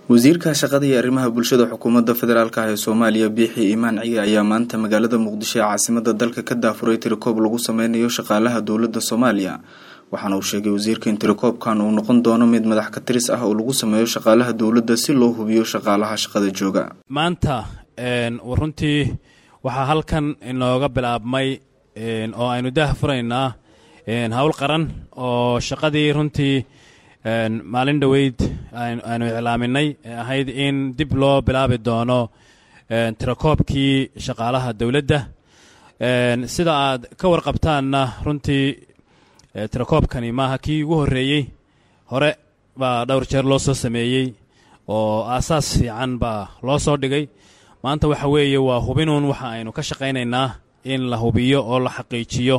wasiirka shaqada iyo arrimaha bulshada xukuumadda federaalk ah ee soomaaliya biixi imaan ciga ayaa maanta magaalada muqdisho ee caasimada dalka ka daafuray tirikoob lagu sameynayo shaqaalaha dowladda soomaaliya waxaana uu sheegay wasiirka in tirikoobkan uu noqon doono mid madax ka tiris ah oo lagu sameeyo shaqaalaha dowladda si loo hubiyo shaqaalaha shaqada jooga maanta runtii waxaa halkan inooga bilaabmay oo aynu daah furaynaa howl qaran oo shaqadii runtii maalin dhoweyd aynu iclaaminay ee ahayd in dib loo bilaabi doono tirakoobkii shaqaalaha dowladda sida aad ka warqabtaanna runtii tirakoobkani maaha kii ugu horreeyey hore baa dhowr jeer loo soo sameeyey oo aasaas fiican baa loo soo dhigay maanta waxa weeye waa hubinuun waxa aynu ka shaqaynaynaa in la hubiyo oo la xaqiijiyo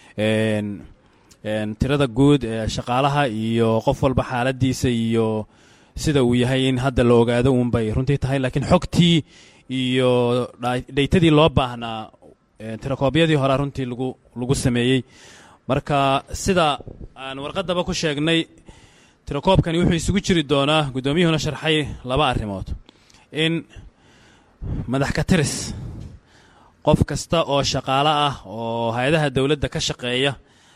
tirada guud ee shaqaalaha iyo qof walba xaaladiisa iyo sida uu yahay in hadda la ogaado uunbay runtii tahay laakiin xogtii iyo dhaytadii loo baahnaa tirakoobyadii horea runtii lagu lagu sameeyey marka sida aan warqadaba ku sheegnay tirakoobkani wuxuu isugu jiri doonaa guddoomiyuhuna sharxay laba arrimood in madax ka tiris qof kasta oo shaqaalo ah oo hay-adaha dowladda ka shaqeeya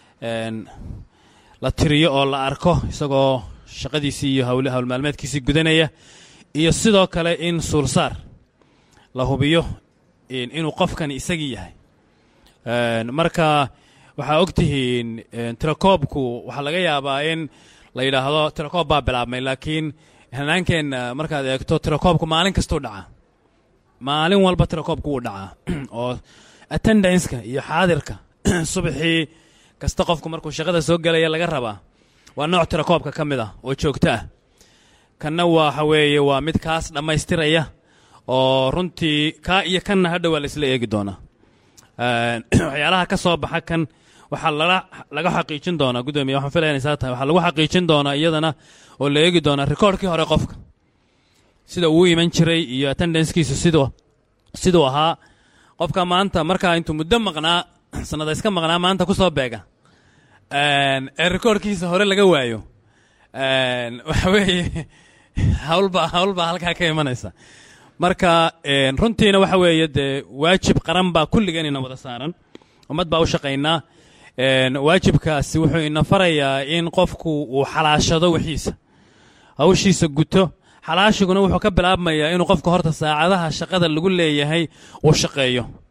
la tiriyo oo la arko isagoo shaqadiisii iyo howl maalmeedkiisii gudanaya iyo sidoo kale in suulsaar la hubiyo inuu qofkani isagii yahay marka waxaa og tihiin tirakoobku waxaa laga yaabaa in la yidhaahdo tirakoob baa bilaabmay laakiin hanaankeenna markaad eegto tirakoobku maalin kastuu dhacaa maalin walba tirakoobku wuu dhacaa oo attendanska iyo xaadirka subaxii kasta qofku markuu shaqada soo gelaya laga rabaa waa nooc tirakoobka ka mid ah oo joogto ah kanna waxa weeye waa mid kaas dhammaystiraya oo runtii kaa iyo kanna hadha waa laisla eegi doonaa waxyaalaha ka soo baxa kan waxaa lala laga xaqiijin doonaa guddoomiya waxaan filaya inay saa tahay waxaa lagu xaqiijin doonaa iyadana oo la eegi doonaa rikoorkii hore qofka sida uu iman jiray iyo attendancekiisu siduu siduu ahaa qofka maanta markaa intuu muddo maqnaa sanada iska maqnaa maanta ku soo beega ee rikoorkiisa hore laga waayo waxa weeye hawlbaa hawlbaa halkaa ka imanaysa marka runtiina waxa weeye dee waajib qaran baa kulligeen ina wada saaran ummad baa u shaqaynaa waajibkaasi wuxuu ina farayaa in qofku uu xalaashado wixiisa hawshiisa guto xalaashiguna wuxuu ka bilaabmayaa inuu qofka horta saacadaha shaqada lagu leeyahay uu shaqeeyo